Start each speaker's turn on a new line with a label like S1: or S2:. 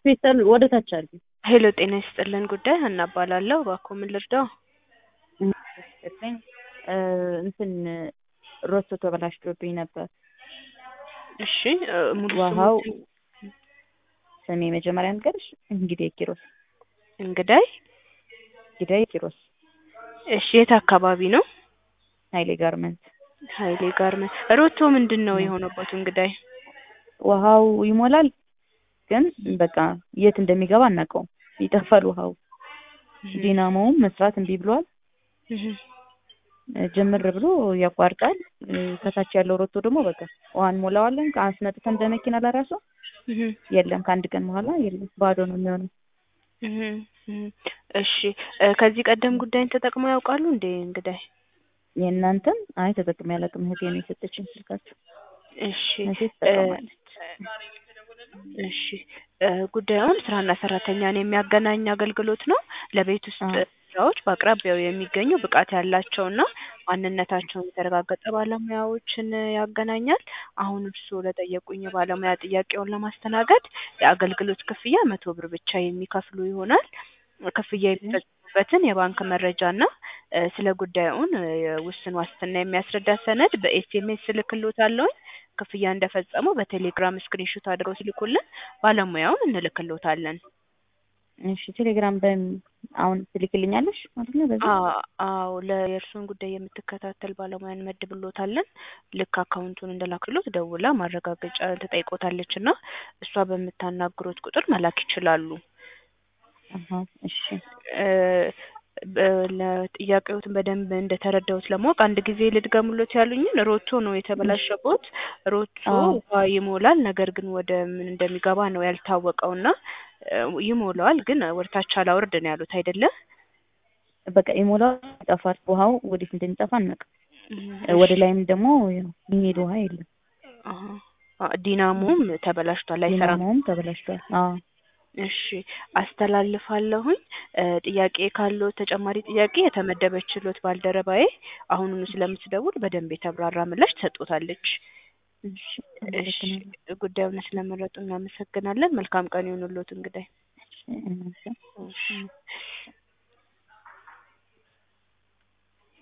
S1: ፌስታል ወደ ታች አድርጊ።
S2: ሄሎ ጤና ይስጥልን ጉዳይ ሀና እባላለሁ። እባክዎ ምን ልርዳው?
S1: ይመስገን እ እንትን ሮቶ ተበላሽቶብኝ ነበር።
S2: እሺ እ ሙሉ
S1: ውሃው
S2: ስሙን
S1: ስሜ መጀመሪያ ንገርሽ እንግዲህ ኪሮስ
S2: እንግዳይ
S1: እንግዳይ ኪሮስ
S2: እሺ የት አካባቢ ነው?
S1: ኃይሌ ጋርመንት
S2: ኃይሌ ጋርመንት ሮቶ ምንድን ነው የሆነበት እንግዳይ?
S1: ውሃው ይሞላል ግን በቃ የት እንደሚገባ አናውቀውም። ይጠፋል ውሃው። ዲናሞውም መስራት እምቢ ብሏል።
S2: እህ
S1: ጅምር ብሎ ያቋርጣል። እ ከታች ያለው ሮቶ ደግሞ በቃ ውሃ እንሞላዋለን አስመጥተን በመኪና ለራሱ
S2: እህ
S1: የለም ከአንድ ቀን በኋላ የለም ባዶ ነው የሚሆነው።
S2: እህ እህ እሺ እ ከዚህ ቀደም ጉዳይን ተጠቅመው ያውቃሉ እንዴ እንግዳይ?
S1: የእናንተም አይ ተጠቅሜ አላውቅም። እህቴ ነው የሰጠችኝ ስልካችሁ።
S2: እሺ
S1: እህቴ
S2: እ
S1: ትጠቀማለች።
S2: እሺ እ ጉዳዩን ስራና ሰራተኛን የሚያገናኝ አገልግሎት ነው። ለቤት ውስጥ
S1: አዎ።
S2: ስራዎች በአቅራቢያው የሚገኙ ብቃት ያላቸውና ማንነታቸውን የተረጋገጠ ባለሙያዎችን ያገናኛል። አሁን እርስዎ ለጠየቁኝ ባለሙያ ጥያቄውን ለማስተናገድ የአገልግሎት ክፍያ መቶ ብር ብቻ የሚከፍሉ ይሆናል። ክፍያ የሚፈጽሙበትን የባንክ መረጃና እ ስለ ጉዳዩን እ የውስን ዋስትና የሚያስረዳ ሰነድ በኤስኤምኤስ እልክልዎታለሁኝ። ክፍያ እንደፈጸሙ በቴሌግራም ስክሪንሾት አድርገው ሲልኩልን ባለሙያውን እንልክልዎታለን።
S1: እሺ ቴሌግራም በምን አሁን ትልክልኛለሽ ማለት ነው? በዚህ
S2: አ- አዎ ለየእርስዎን ጉዳይ የምትከታተል ባለሙያ እንመድብልዎታለን። ልክ አካውንቱን እንደላክልዎት ደውላ ማረጋገጫ ትጠይቅዎታለች እና እሷ በምታናግሮት ቁጥር መላክ ይችላሉ።
S1: አሀ እሺ
S2: እ በ- ለጥያቄዎትን በደንብ እንደተረዳሁት ለማወቅ አንድ ጊዜ ልድገሙሎት ያሉኝን ሮቶ ነው የተበላሸቦት። ሮቶ
S1: አዎ።
S2: ውሃ ይሞላል፣ ነገር ግን ወደ ምን እንደሚገባ ነው ያልታወቀው እና እ ይሞላዋል ግን ወደ ታች አላወርድ ነው ያሉት አይደለ?
S1: በቃ ይሞላል ይጠፋል። ውሃው ወዴት እንደሚጠፋ አናውቅም። እ ወደ ላይም ደግሞ ያው የሚሄድ ውሃ የለም።
S2: አሀ። አ ዲናሞም ተበላሽቷል አይሰራም።
S1: ዲናሞውም ተበላሽቷል። አዎ
S2: እሺ አስተላልፋለሁኝ። እ ጥያቄ ካለው ተጨማሪ ጥያቄ የተመደበችሎት ባልደረባዬ አሁኑኑ ስለምትደውል በደንብ የተብራራ ምላሽ ትሰጥዎታለች።
S1: እሺ
S2: እሺ
S1: አመሰግናለሁ።
S2: ጉዳዩን ስለመረጡ እናመሰግናለን። መልካም ቀን ይሁንልዎት እንግዳይ።
S1: እሺ እናንተ
S2: እሺ